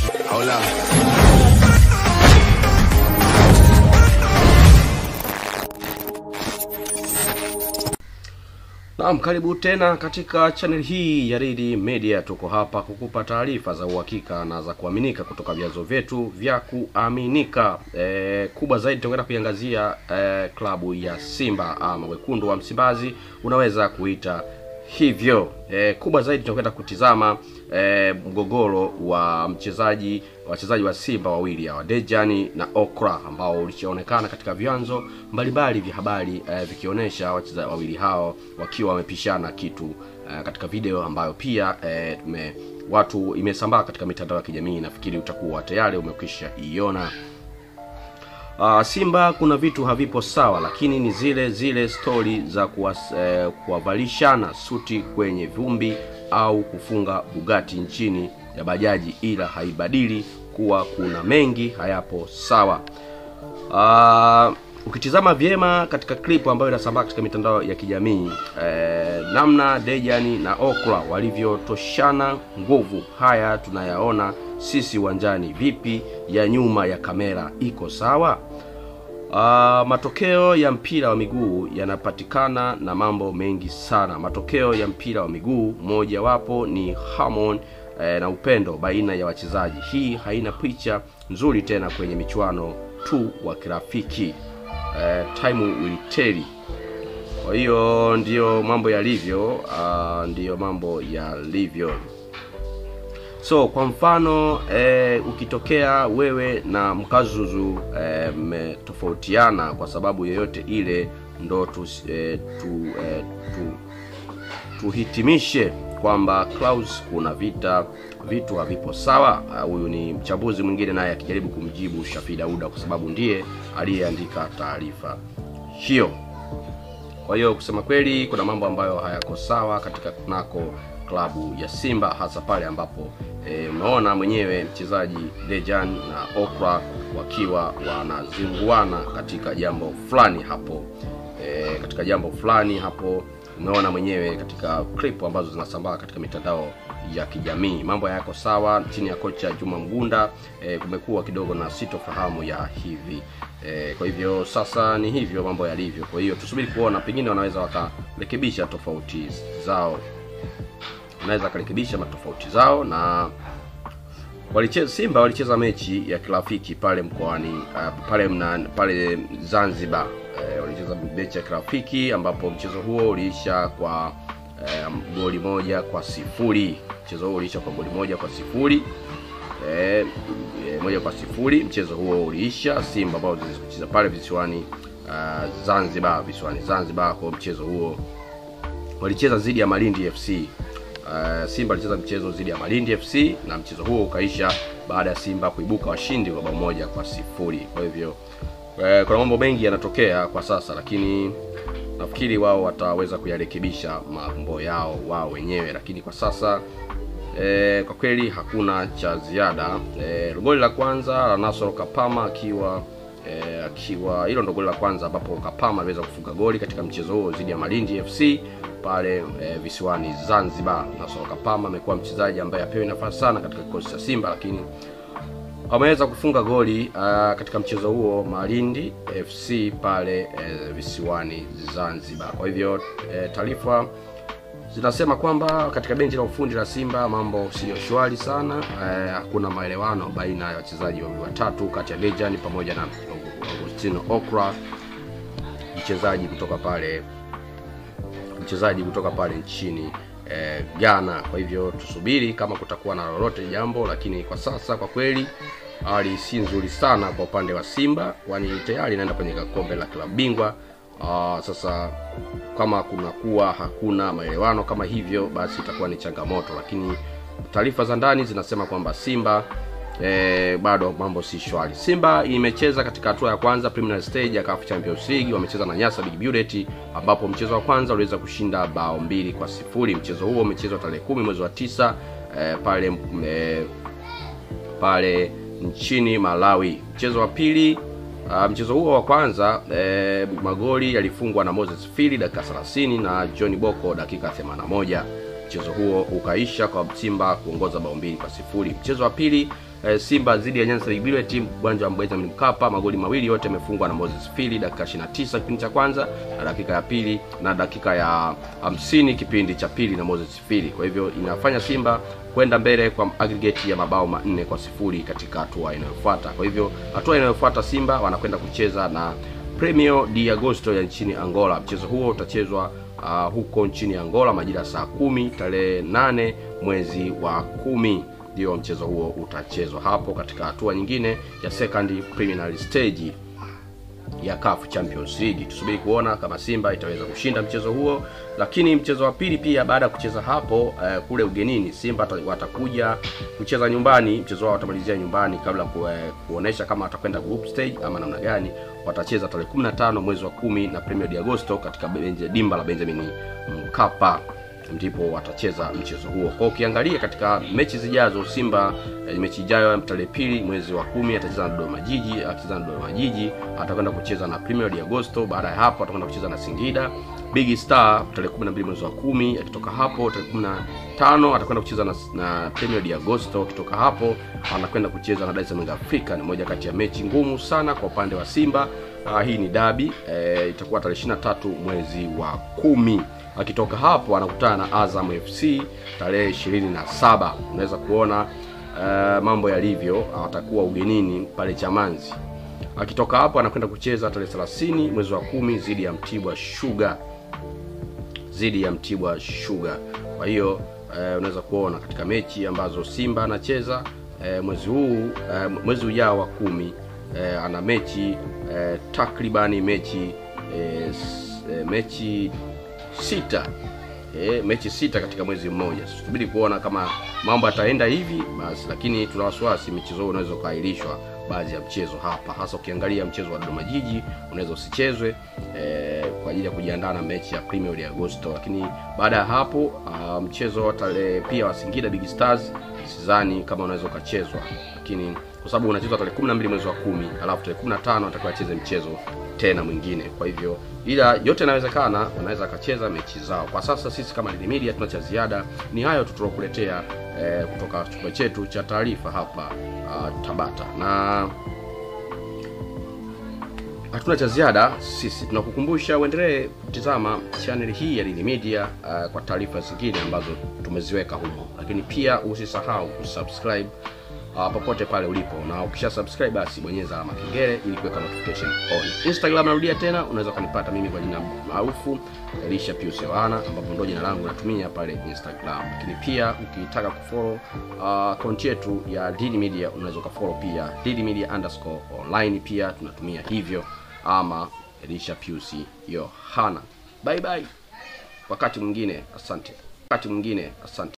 Hola. Naam, karibu tena katika channel hii ya Reed Media. Tuko hapa kukupa taarifa za uhakika na za kuaminika kutoka vyanzo vyetu vya kuaminika. E, kubwa zaidi tutakwenda kuiangazia e, klabu ya Simba ama wekundu wa Msimbazi, unaweza kuita hivyo. E, kubwa zaidi tutakwenda kutizama e, mgogoro wa mchezaji wachezaji wa Simba wawili hawa Dejani na Okra ambao ulishaonekana katika vyanzo mbalimbali vya habari e, vikionyesha wachezaji wawili hao wakiwa wamepishana kitu e, katika video ambayo pia e, tume watu imesambaa katika mitandao ya kijamii. Nafikiri utakuwa tayari umekwisha iona. Uh, Simba kuna vitu havipo sawa, lakini ni zile zile stori za kuwas- eh, kuwavalishana suti kwenye vumbi au kufunga Bugatti nchini ya bajaji, ila haibadili kuwa kuna mengi hayapo sawa. Uh, ukitizama vyema katika clip ambayo inasambaa katika mitandao ya kijamii eh, namna Dejani na Okra walivyotoshana nguvu, haya tunayaona sisi uwanjani. Vipi ya nyuma ya kamera iko sawa? Uh, matokeo ya mpira wa miguu yanapatikana na mambo mengi sana. Matokeo ya mpira wa miguu mojawapo ni harmony eh, na upendo baina ya wachezaji. Hii haina picha nzuri tena kwenye michuano tu wa kirafiki. Eh, time will tell. Kwa hiyo ndiyo mambo yalivyo, uh, ndiyo mambo yalivyo. So kwa mfano eh, ukitokea wewe na Mkazuzu eh, mmetofautiana kwa sababu yoyote ile, ndo tu, eh, tu, eh, tu tuhitimishe kwamba Klaus kuna vita vitu havipo sawa. Ah, Huyu ni mchambuzi mwingine naye akijaribu kumjibu Shafi Dauda kwa sababu ndiye aliyeandika taarifa hiyo. Kwa hiyo kusema kweli, kuna mambo ambayo hayako sawa katika kunako klabu ya Simba, hasa pale ambapo eh, umeona mwenyewe mchezaji Dejan na Okra wakiwa wanazinguana katika jambo fulani hapo eh, katika jambo fulani hapo umeona mwenyewe katika clip ambazo zinasambaa katika mitandao ya kijamii. Mambo hayako sawa chini ya kocha Juma Mgunda. E, kumekuwa kidogo na sitofahamu ya hivi e, kwa hivyo sasa ni hivyo mambo yalivyo. Kwa hiyo tusubiri kuona, pengine wanaweza wakarekebisha tofauti zao, wanaweza wakarekebisha matofauti zao na walicheza Simba walicheza mechi ya kirafiki pale mkoani uh, pale mna, pale Zanzibar uh, walicheza mechi ya kirafiki ambapo mchezo huo uliisha kwa uh, goli moja kwa sifuri. Mchezo huo uliisha kwa goli moja kwa sifuri eh, eh, moja kwa sifuri. Mchezo huo uliisha Simba ambao zilicheza pale visiwani uh, Zanzibar, visiwani Zanzibar. Kwa mchezo huo walicheza dhidi ya Malindi FC. Uh, Simba alicheza mchezo dhidi ya Malindi FC na mchezo huo ukaisha baada ya Simba kuibuka washindi wa bao moja kwa sifuri. Kwa hivyo uh, kuna mambo mengi yanatokea kwa sasa, lakini nafikiri wao wataweza kuyarekebisha mambo yao wao wenyewe, lakini kwa sasa E, kwa kweli hakuna cha ziada. E, goli la kwanza la Nasoro Kapama akiwa e, akiwa hilo ndo goli la kwanza ambapo Kapama aliweza kufunga goli katika mchezo huo dhidi ya Malindi FC pale e, visiwani Zanzibar. Nasoro Kapama amekuwa mchezaji ambaye apewi nafasi sana katika kikosi cha Simba, lakini ameweza kufunga goli uh, katika mchezo huo Malindi FC pale e, visiwani Zanzibar. Kwa hivyo e, taarifa zinasema kwamba katika benchi la ufundi la Simba mambo siyo shwari sana. Eh, hakuna maelewano baina ya wachezaji wawili watatu kati ya Dejan pamoja na Agustino Okra, mchezaji kutoka pale mchezaji kutoka pale nchini eh, Ghana. Kwa hivyo tusubiri kama kutakuwa na lolote jambo, lakini kwa sasa kwa kweli hali si nzuri sana kwa upande wa Simba, kwani tayari inaenda kwenye kombe la klabu bingwa. Uh, sasa kama kunakuwa hakuna maelewano kama hivyo, basi itakuwa ni changamoto, lakini taarifa za ndani zinasema kwamba Simba eh, bado mambo si shwari. Simba imecheza katika hatua ya kwanza preliminary stage ya CAF Champions League, wamecheza na Nyasa Big Bullet, ambapo mchezo wa kwanza uliweza kushinda bao mbili kwa sifuri. Mchezo huo umechezwa tarehe kumi mwezi wa tisa eh, pale eh, pale nchini Malawi. Mchezo wa pili Uh, mchezo huo wa kwanza eh, magoli yalifungwa na Moses Fili dakika 30 na John Boko dakika 81. Mchezo huo ukaisha kwa Simba kuongoza bao mbili kwa sifuri. Mchezo wa pili eh, Simba dhidi ya Nyanza Lake timu uwanja wa Benjamin Mkapa. Magoli mawili yote yamefungwa na Moses Fili dakika 29 kipindi cha kwanza na dakika ya pili na dakika ya 50 kipindi cha pili na Moses Fili. Kwa hivyo inafanya Simba kwenda mbele kwa aggregate ya mabao manne kwa sifuri katika hatua inayofuata. Kwa hivyo hatua inayofuata Simba wanakwenda kucheza na Premio de Agosto ya nchini Angola. Mchezo huo utachezwa uh, huko nchini Angola majira ya saa kumi tarehe nane mwezi wa kumi ndio mchezo huo utachezwa hapo katika hatua nyingine ya second preliminary stage ya CAF Champions League. Tusubiri kuona kama Simba itaweza kushinda mchezo huo, lakini mchezo wa pili pia baada ya kucheza hapo uh, kule ugenini Simba watakuja kucheza nyumbani. Mchezo wao watamalizia nyumbani kabla ku, uh, kuonesha kama watakwenda group stage ama namna gani. Watacheza tarehe 15 mwezi wa kumi na Premier de Agosto katika benje, dimba la Benjamin Mkapa ndipo watacheza mchezo huo. Kwa ukiangalia katika mechi zijazo, Simba eh, mechi ijayo tarehe pili mwezi wa kumi atacheza na Dodoma Jiji. Akicheza na Dodoma Jiji atakwenda kucheza na Premier de Agosto. Baada ya hapo atakwenda kucheza na Singida Big Star tarehe 12 mwezi wa kumi. Akitoka hapo tarehe 15 atakwenda kucheza na, na Premier de Agosto. Akitoka hapo anakwenda kucheza na Dar es Salaam Africa. Ni moja kati ya mechi ngumu sana kwa upande wa Simba. Uh, hii ni dabi eh, itakuwa tarehe 23 mwezi wa kumi akitoka hapo anakutana na Azam FC tarehe ishirini na saba. Unaweza kuona uh, mambo yalivyo, atakuwa ugenini pale Chamanzi. Akitoka hapo anakwenda kucheza tarehe 30 mwezi wa kumi dhidi ya Mtibwa Sugar, dhidi ya Mtibwa Sugar. Kwa hiyo uh, unaweza kuona katika mechi ambazo Simba anacheza uh, mwezi huu uh, mwezi ujao wa kumi uh, ana mechi uh, takribani mechi uh, mechi sita e, mechi sita katika mwezi mmoja. Subiri kuona kama mambo yataenda hivi basi, lakini tuna wasiwasi michezo hiyo unaweza ukaahirishwa baadhi ya mchezo hapa, hasa ukiangalia mchezo wa Dodoma Jiji unaweza usichezwe e, kwa ajili ya kujiandaa na mechi ya Premier de Agosto, lakini baada ya hapo uh, mchezo wa tarehe pia wa Singida Big Stars sidhani kama unaweza ukachezwa, lakini kwa sababu unachezwa tarehe 12 mwezi wa kumi, alafu tarehe 15 atakuwa acheze mchezo tena mwingine. Kwa hivyo ila yote yanawezekana, wanaweza akacheza mechi zao. Kwa sasa sisi kama Lili Media tuna cha ziada, ni hayo tutulokuletea eh, kutoka chumba chetu cha taarifa hapa uh, Tabata, na hatuna cha ziada sisi. Tunakukumbusha uendelee kutizama channel hii ya Lili Media uh, kwa taarifa zingine ambazo tumeziweka humo, lakini pia usisahau kusubscribe uh, popote pale ulipo, na ukisha subscribe basi bonyeza alama kengele ili kuweka notification on. Instagram narudia tena, unaweza kunipata mimi kwa jina maarufu Elisha Pius Yohana, ambapo ndio jina langu natumia pale Instagram. Lakini pia ukitaka kufollow uh, account yetu ya Dili Media unaweza kufollow pia Dili Media underscore online, pia tunatumia hivyo, ama Elisha Pius Yohana. Bye bye, wakati mwingine, asante. Wakati mwingine, asante.